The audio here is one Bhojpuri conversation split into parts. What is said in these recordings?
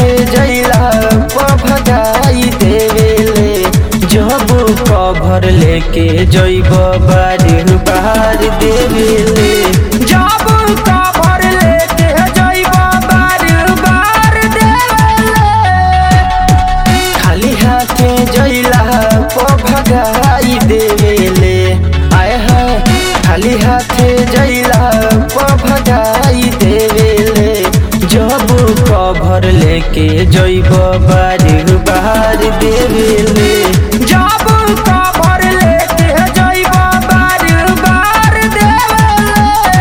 जैला भगाई देवेले जब कभर लेके जैब बार बार देवेले जब कभर लेके जैब बार बार देवेले खाली हाथे जैला भगाई देवेले आय है खाली हाथे जैला भगाई देवेले जब कभर लेके जैब बार बार देवेले जब कभर लेके जैब बार बार देवेले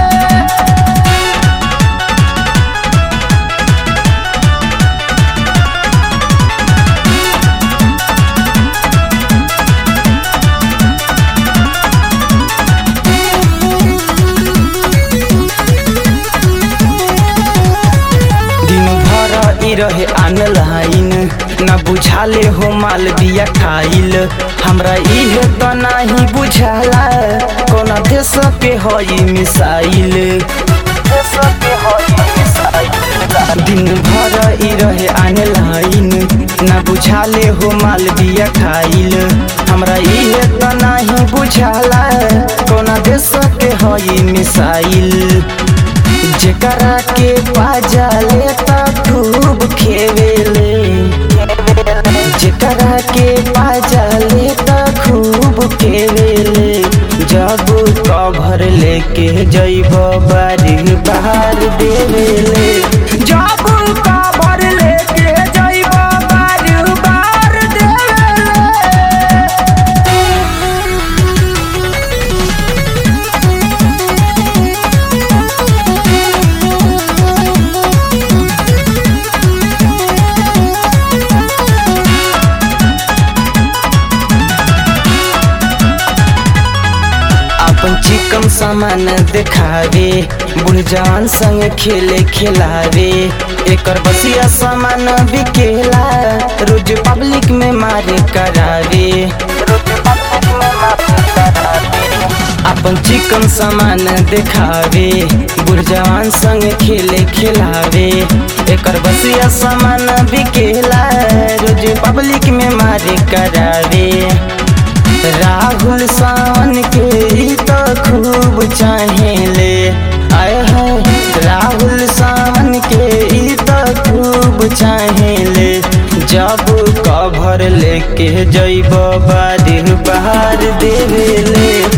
दिन भर ई रहे ऑनलाइन न बुझाले हो माल बिया खाइल हमरा इहे त नाही बुझाला कोन देश के हई मिसाइल दिन भर ई रहे ऑनलाइन न बुझाले हो माल बिया खाइल हमरा इहे त नाही बुझाला कोन देश के हई मिसाइल जेकरा के पाजाले त खूब खेवेले जेकरा के पाजाले त खूब खेवेले जब कभर लेके जैब बारी बाहर देवेले जब कभर लेके जैब बारी बाहर देवेले अपन चिकन सामान देखावे बूढ़ जवान संग खेले खिलावे एकर बसिया सामान बिकेला रोज पब्लिक में मारे करावे रोज पब्लिक में मारे करावे अपन चिकन सामान देखावे बूढ़ जवान संग खेले खिलावे एकर बसिया सामान बिकेला रोज पब्लिक में मारे करावे राहुल सावन के ई तो खूब चाहेले आय है राहुल सावन के ई तो खूब चाहेले जब कभर लेके जैब बारी बाहर देवेले